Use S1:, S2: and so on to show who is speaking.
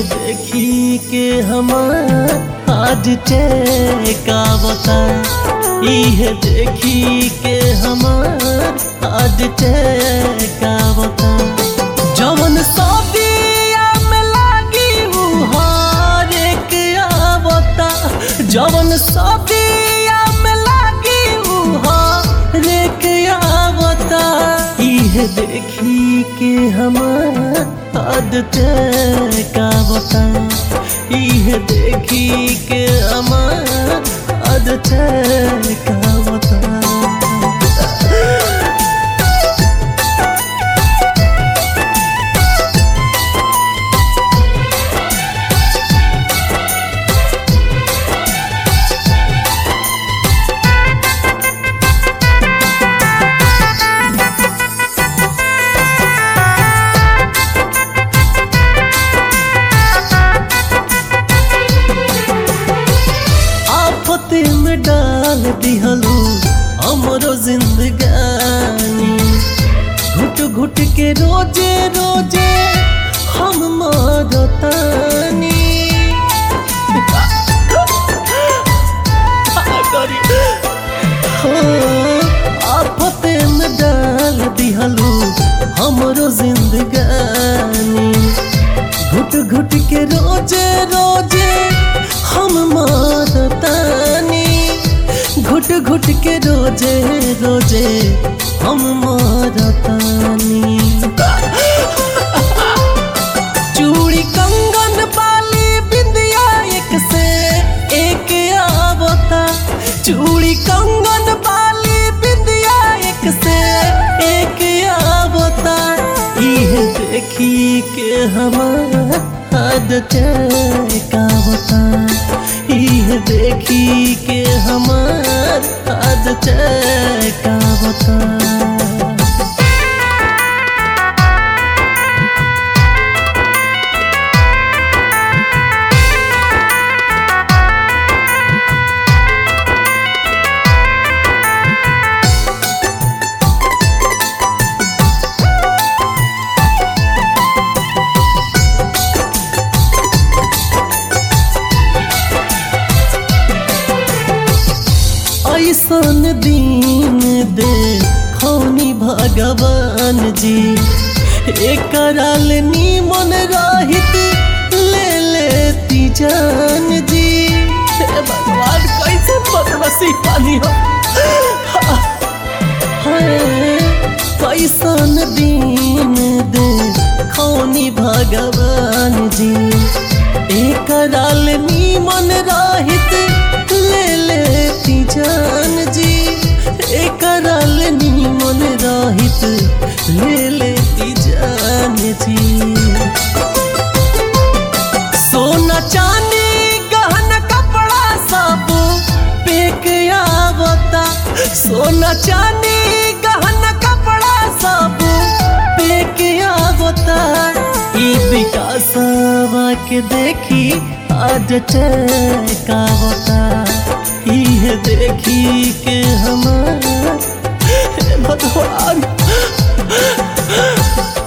S1: देखी के हमार आज टेकावता इहे देखी के हमार आज टेकावता जवन सदिया में लागी उ हर एक आवता जवन सदिया में लागी उ हर एक आवता इहे देखी के हमार आदत का बता इहे देखी के हमार आदत का बता आफते में डाल दिहलू हमरो जिंदगानी घुट घुट के रोजे रोजे हम मरतानी हो, आफते में डाल दिहलू हमरो जिंदगानी घुट घुट के रोजे रोजे हम मारतानी घुट घुट के रोजे रोजे हम मारतानी चूड़ी कंगन बाली बिंदिया एक से एक आवता चूड़ी कंगन बाली बिंदिया एक से एक आवता इहे देखी के हमार आदत का बता इहे देखी के हमार आदत का बता ऐसन दिन दे खौनी भगवान जी एकराल निमन रहित ले लेती जान जी हे भगवान कैसे बदमसी पानी हो हाय, कैसन दिन दे खौनी भगवान जी एकराल निमन रहित ले लेती जान जी एकराल निमन रहित ले लेती जान जी सोना चांदी गहना कपड़ा सब पेक आवता सोना चांदी गहना कपड़ा सब पेक आवता ई विकासवा के देखी आज का होता इहे देखी के हमार हे भगवान